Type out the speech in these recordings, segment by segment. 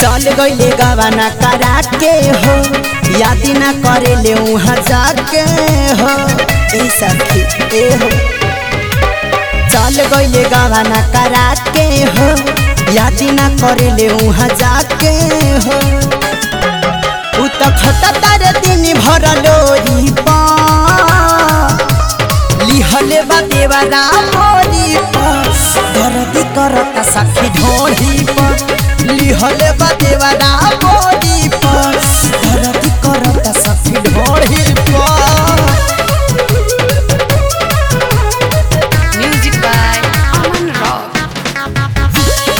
चल गईले गवाना करा के हो याद ना करे ले वहाँ जाके हो ए सखी ए हो चल गईले गवाना करा के हो याद ना करे ले वहाँ जाके हो उ त खता तारे दिन भर लोरी पा लिहले बा देवरा मोरी पर दर्द करता सखी ढोढ़ी पर लिहले बा देवरा मोरी पर दर्द करता सखी ढोढ़ी पर Music by Aman Rock.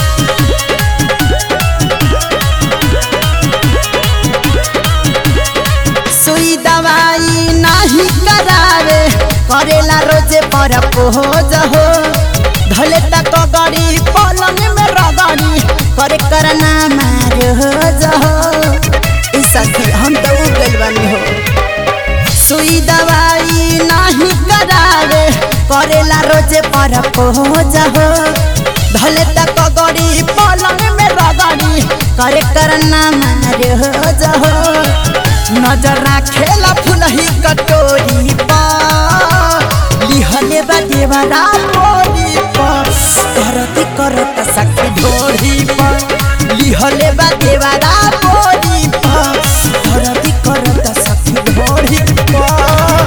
सुई दवाई नहीं करावे करेला रोजे पर पोज हो धले तक गड़ी पलंग में रगड़ी करे करना मार हो जहो ई सखी हम तो उग गइल बानी हो सुई दवाई नहीं करावे करेला रोजे पर पोज हो धले तक गड़ी पलंग में रगड़ी करे करना मार हो जहो नजर राखेला फुलही कटोरी पर लिहले बा देवरा मोरी पर करती करत सखी ढोरी पर लिहले बा देवरा मोरी पर करती करत सखी ढोरी पर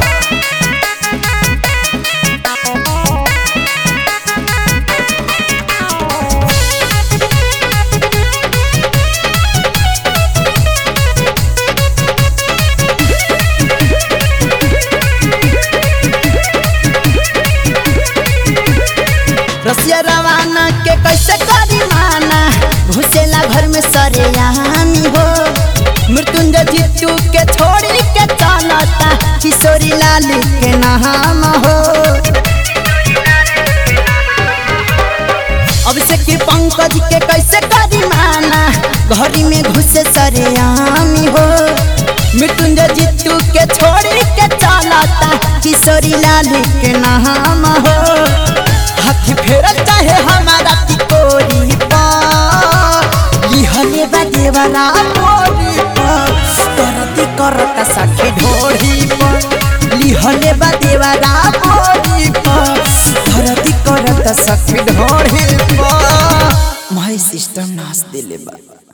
रसिया रवाना के कैसे करी माना घुसेला घर में सरेआमी हो मृत्युंजय जीतू के छोड़ी के चलता किशोरी लाल के नाम हो अब से कि पंकज के कैसे करी माना घरी में घुसे सरेआमी हो मृत्युंजय जीतू के छोड़ी के चलता किशोरी लाल के नाम हो हाथी फेरल चाहे हमारा तिकोरी पर लिहले बा देवरा मोरी पर करती करता सखी ढोढ़ी पर लिहले बा देवरा मोरी पर करती करता सखी ढोढ़ी पर माई सिस्टम नाच दिले बा